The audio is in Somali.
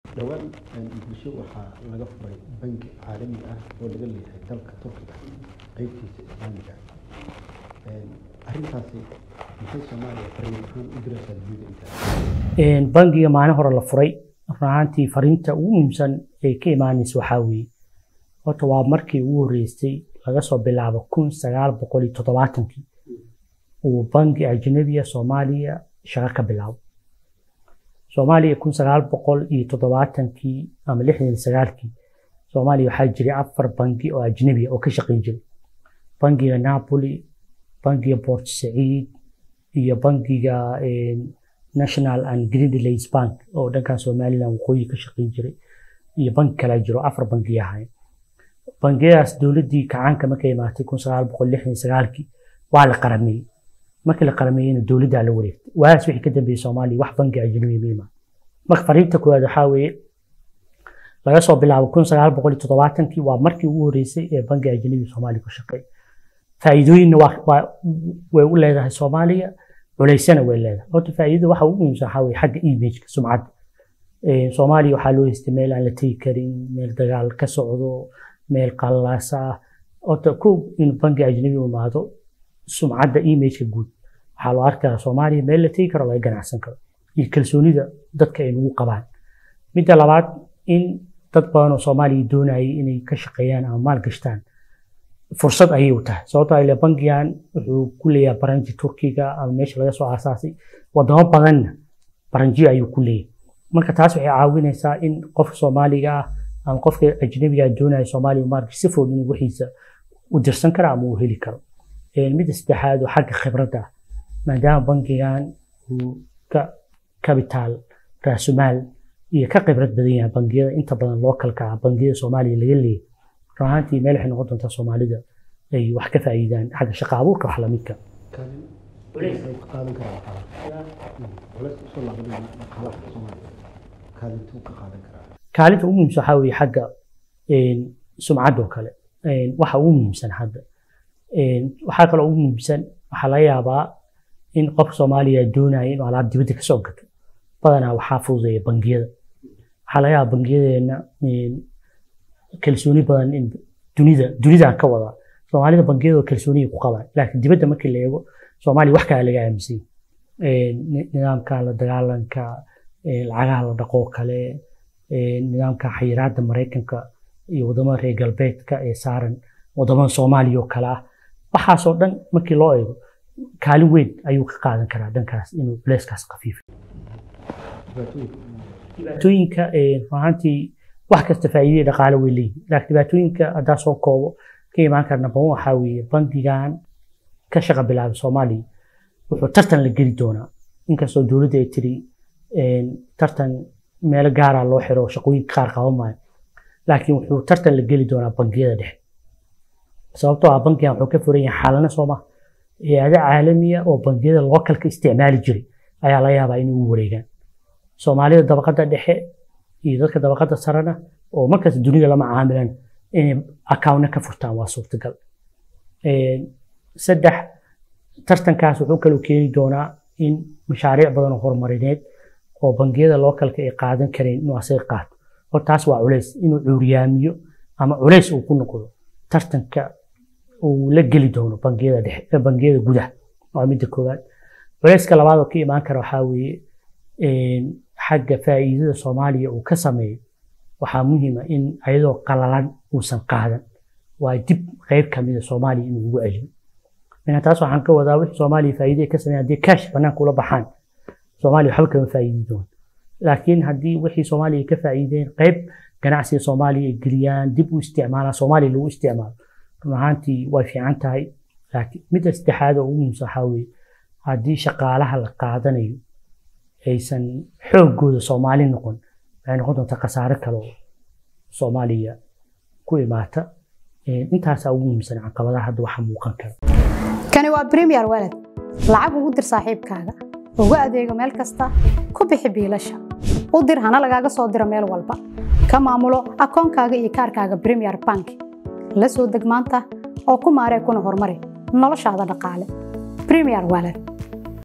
dhowaan muqdisho waxaa laga furay bangi caalami ah oo laga leeyahay dalka turkiga qeybtiisa islaamiga arrintaasi maxay soomaaliya fariin ahaan u diraysaa dunida intaa bangiga maalin hore la furay run ahaantii fariinta ugu muhiimsan ee ka imaanaysa waxaa weeye horta waa markii ugu horreysay laga soo bilaabo kun sagaal boqol iyo toddobaatankii uu bangi ajnabiya soomaaliya shaqo ka bilaabo soomaaliya kun sagaal boqol iyo toddobaatankii ama lixdan iyo sagaalkii soomaaliya waxaa jiray afar bangi oo ajnabiya oo ka shaqayn jiray bangiga napoli bangiga port saciid iyo bangiga national and greenlands bank oo dhankan somaliland waqooyi ka shaqayn jiray iyo bangi kala jiro afar bangi ahayn bangiyadaas dowladdii kacaanka markay imaatay kun sagaal boqol lixdan iyo sagaalkii waa la qarameeyey markii la qarameeyeyna dowladdaa la wareegtay waagaas wixii ka dambeeyey soomaaliya wax bangi ajnabi ma imaan marka fariinta koowaad waxaa weeye laga soo bilaabo kun sagaal boqol iyo toddobaatankii waa markii ugu horreysay ee bangi ajnabi soomaaliya ku shaqeeya faa'iidooyinna way u leedahay soomaaliya culaysana way leedahay horta faa'iidada waxa ugu muhiimsan waxaa weeye xagga imageka sumcadda soomaaliya waxaa loo haystay meel aan la tegi karin meel dagaal ka socdo meel qallaasa ah horta kow in bangi ajnabi u imaado sumcadda imageka guud waxaa loo arkaa soomaaliya meel la tegi karo laga ganacsan karo iyo kalsoonida dadka ay nagu qabaan midda labaad in dad badan oo soomaaliya doonayay inay ka shaqeeyaan ama maal gashtaan fursad ayay u tahay sababtoo ile bangigan wuxuu ku leeyahay baranji turkiga ama meesha laga soo aasaasay wadamo badanna baranjiyo ayuu ku leeyahay marka taas waxay caawinaysaa in qofka soomaaliga ah ama qofka ajnabiga doonaya soomaaliya maarka si fudud inuu wixiisa u dirsan karo ama uu heli karo midda saddexaad oo xagga khibradda ah maadaama bangigan uu ka kabitaal raasumaal iyo ka khibrad badan yahay bangiyada inta badan lookalka ah bangiyada soomaaliya laga leeyahay run ahaantii meel waxay noqon doontaa soomaalida ay wax ka faa'iidaan xagga shaqa abuurka wax lamidka kaalinta ugu muhiimsan waxaa weeye xagga sumcadda oo kale waxa ugu muhiimsan hadda waxaa kaloo ugu muhiimsan waxaa laga yaabaa in qofka soomaaliya doonaya inuu alaab dibadda ka soo gato badanaa waxaa fududeeya bangiyada waxaa laga yaabaa bangiyadeena kalsooni badan in dunida dunidaan ka wadaa soomaalida bangiyadoo kalsooniya ku qabaan laakiin dibadda markii la eego soomaaliya wax kale laga aaminsan nidaamka la dagaalanka lacagaha la dhaqoo kale nidaamka xayiraadda maraykanka iyo wadamada reer galbeedka ee saaran wadamada soomaaliya oo kale ah waxaasoo dhan markii loo eego kaalin weyn ayuu ka qaadan karaa dhankaas inuu culeyskaas khafiifa dhibaatooyinka runaantii wax kasta faa'iidada dhaqaale way leeyihin laakiin dhibaatooyinka haddaa soo koobo ka imaan karna badan waxaa weeye bangigan ka shaqa bilaabay soomaaliya wuxuu tartan la geli doonaa inkastoo dowladda ay tiri tartan meelo gaara loo xiro shaqooyinka qaar qaban maayo laakiin wuxuu tartan la geli doonaa bangiyada dhexe sababtoo ah bangigan wuxuu ka furan yahay xaalana sooma hay-ado caalamiya oo bangiyada lookalka isticmaali jiray ayaa laga yaabaa inay u wareegaan soomaalida dabaqadda dhexe iyo dadka dabaqadda sarena oo markaas dunida lama caamilan inay accountna ka furtaan waa suurtagal saddex tartankaas wuxuu kaloo keeni doonaa in mashaariic badan oo horumarineed oo bangiyada lookalka ay qaadan kareen inuu asaga qaato hor taas waa culays inuu cuuriyaamiyo ama culays uu ku noqdo tartanka uu la geli doono bangiyada dhexe bangiyada gudaha waa midda koowaad culayska labaad oo ka imaan kara waxaa weeye xagga faa'iidada soomaaliya uu ka sameeyo waxaa muhiima in ayadoo qalalan uusan qaadan waa dib qayb kamida soomaaliya inuu ugu celiyo mina taas waxaan ka wadaa wixii soomaaliya faa'iida ka sameeyaan haddii kaash banaanka ula baxaan soomaaliya waxba kama faa'iidi doon laakiin haddii wixii soomaaliya ka faa'iideen qayb ganacsiga soomaaliya ay geliyaan dib u isticmaalaan soomaaliya lagu isticmaalo run ahaantii way fiican tahay laakiin midda saddexaad oo ugu muhiimsan waxaa weeye haddii shaqaalaha la qaadanayo aysan xooggooda soomaali noqon waxay noqon doontaa khasaare kale oo soomaaliya ku imaata intaasaa ugu muhiimsan caqabadaha hadda waxa muuqan kara kani waa premier walad lacag ugu dir saaxiibkaaga ugu adeego meel kasta ku bixi biilasha u dir hana lagaaga soo diro meel walba ka maamulo akoonkaaga iyo kaarkaaga premier bank la soo deg maanta oo ku maaree kuna horumari noloshaada dhaqaale premier walad